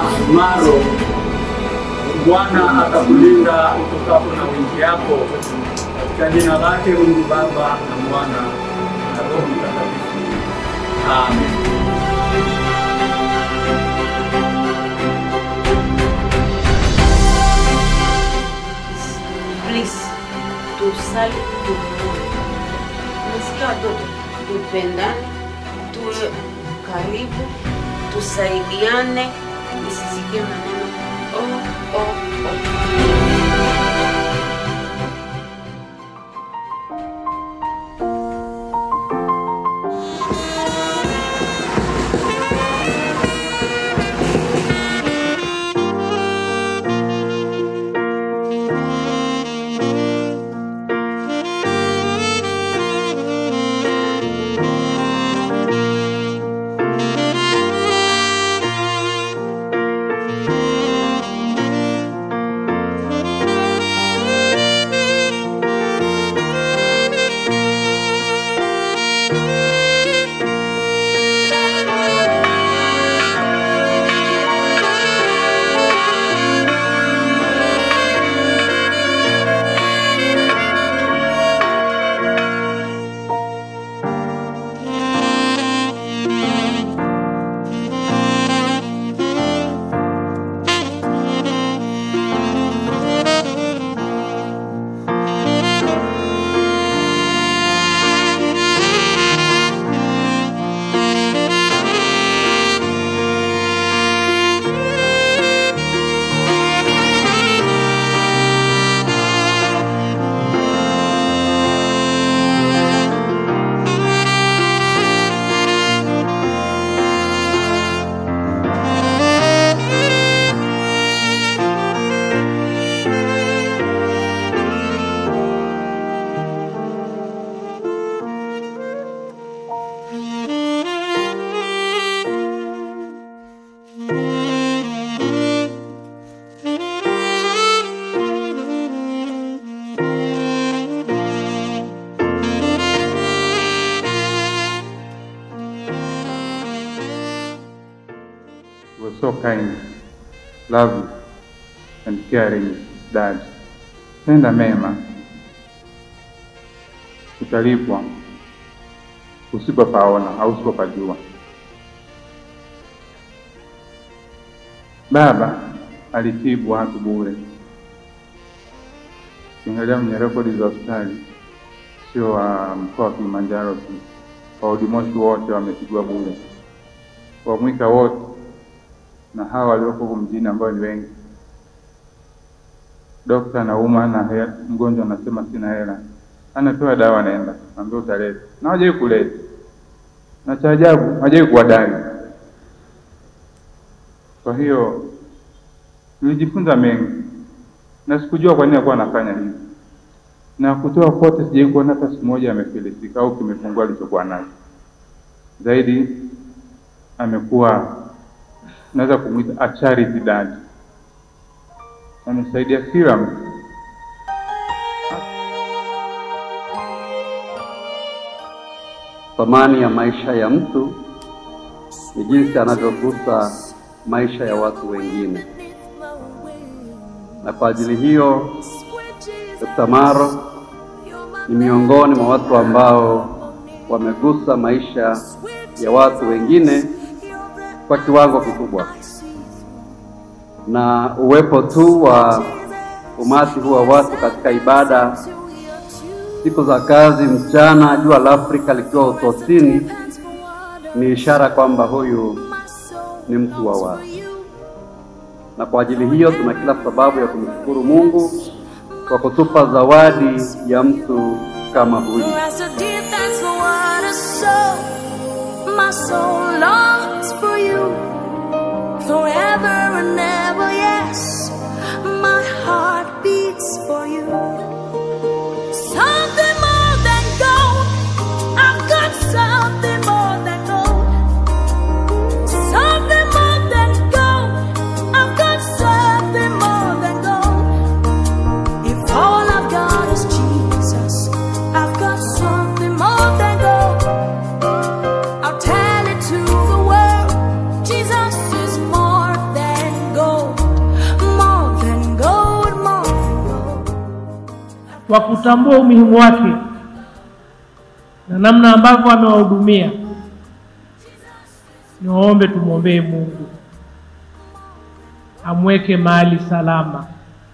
Maro, Bwana atakulinda utokapo na wingi yako, katika jina lake Mungu Baba na Mwana na Roho Mtakatifu. Amen. Please, tusali tumoja. Nasikia watoto, tupendane, tuwe karibu, tusaidiane, nisisikie maneno oh, oh, oh. You were so kind, loving, and caring dad. Tenda mema, utalipwa usipopaona au usipopajua. Baba alitibu watu bure. Ukiangalia kwenye rekodi za hospitali, sio wa mkoa wa Kilimanjaro tu, wahudumoshi wote wametibiwa bure, wamwika wote na hawa walioko huku mjini ambao ni wengi. Dokta anauma na he- mgonjwa anasema sina hela, anapewa dawa, anaenda ambia utaleta, na hawajai kuleta, na cha ajabu hawajai kuwadai. Kwa hiyo nilijifunza mengi na sikujua kwa nini alikuwa anafanya hivi, na kutoa kote sijai kuona hata siku moja amefilisika au kimepungua alichokuwa nacho. Zaidi amekuwa naweza kumwita a charity dad. Amesaidia kila mtu. Thamani ya maisha ya mtu ni jinsi anavyogusa maisha ya watu wengine, na kwa ajili hiyo Dr. Maro ni miongoni mwa watu ambao wamegusa maisha ya watu wengine kwa kiwango kikubwa, na uwepo tu wa umati huu wa watu katika ibada siku za kazi, mchana jua la Afrika likiwa utosini, ni ishara kwamba huyu ni mtu wa watu, na kwa ajili hiyo tuna kila sababu ya kumshukuru Mungu kwa kutupa zawadi ya mtu kama huyu. As a deep thanks for what I saw, my soul longs for you forever and ever. Yes, my heart beats for you. Something more than gold, I've got something more than gold. Something more than gold, I've got something more than gold. If all I've got is Jesus, I've got something kwa kutambua umuhimu wake na namna ambavyo amewahudumia, niwaombe tumwombee Mungu amweke mahali salama,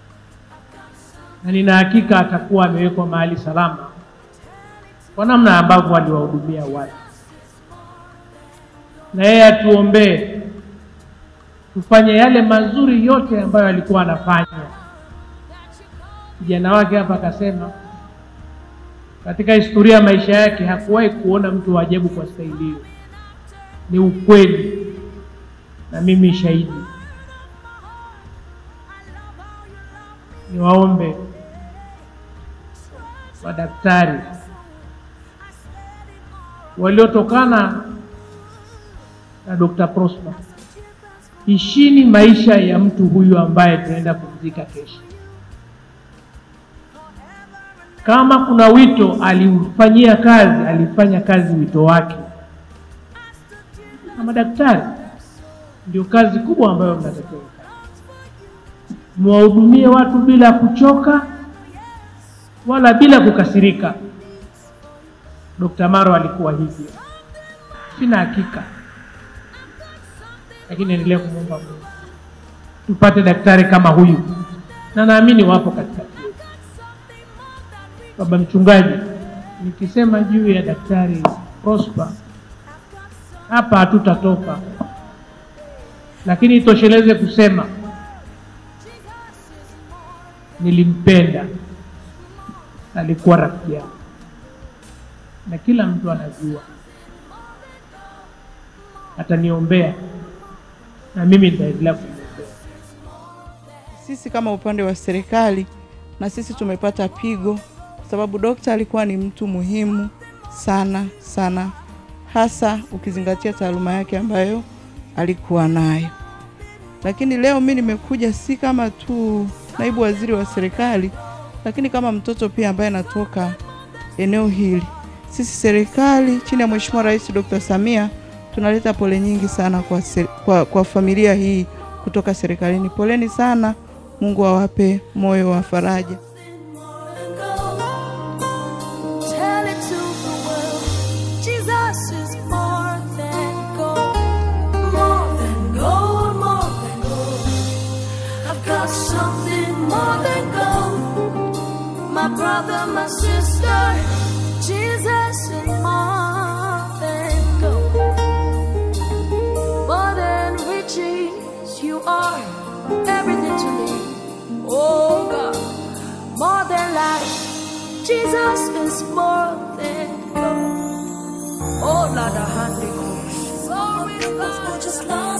na nina hakika atakuwa amewekwa mahali salama kwa namna ambavyo aliwahudumia watu, na yeye atuombee tufanye yale mazuri yote ambayo alikuwa anafanya. Kijana wake hapa akasema katika historia ya maisha yake hakuwahi kuona mtu wa ajabu kwa staili hiyo. Ni ukweli, na mimi shahidi. Niwaombe madaktari waliotokana na Dr. Prosper, ishini maisha ya mtu huyu ambaye tunaenda kumzika kesho. Kama kuna wito aliufanyia kazi, alifanya kazi wito wake. Na madaktari ndio kazi kubwa ambayo mnatakiwa mwahudumie watu bila kuchoka wala bila kukasirika. Dr. Maro alikuwa hivyo, sina hakika, lakini endelea kumwomba Mungu tupate daktari kama huyu, na naamini wapo katika Baba mchungaji, nikisema juu ya daktari Prosper hapa hatutatoka, lakini itosheleze kusema nilimpenda, alikuwa rafiki yangu, na kila mtu anajua, ataniombea na mimi nitaendelea kumwombea. Sisi kama upande wa serikali na sisi tumepata pigo kwa sababu dokta alikuwa ni mtu muhimu sana sana, hasa ukizingatia taaluma yake ambayo alikuwa nayo. Lakini leo mi nimekuja si kama tu naibu waziri wa serikali, lakini kama mtoto pia ambaye anatoka eneo hili. Sisi serikali chini ya Mheshimiwa Rais Dr. Samia tunaleta pole nyingi sana kwa, ser, kwa, kwa familia hii kutoka serikalini. Poleni sana, Mungu awape moyo wa faraja. Tell it to the world. Jesus is more than gold. More than gold, more than gold. I've got something more than gold. My brother, my sister. Jesus is more than gold. More than riches, you are everything to me. Oh God, more than life. Jesus is more than gold. Oh, Lord, I hand it over. So is God. Just love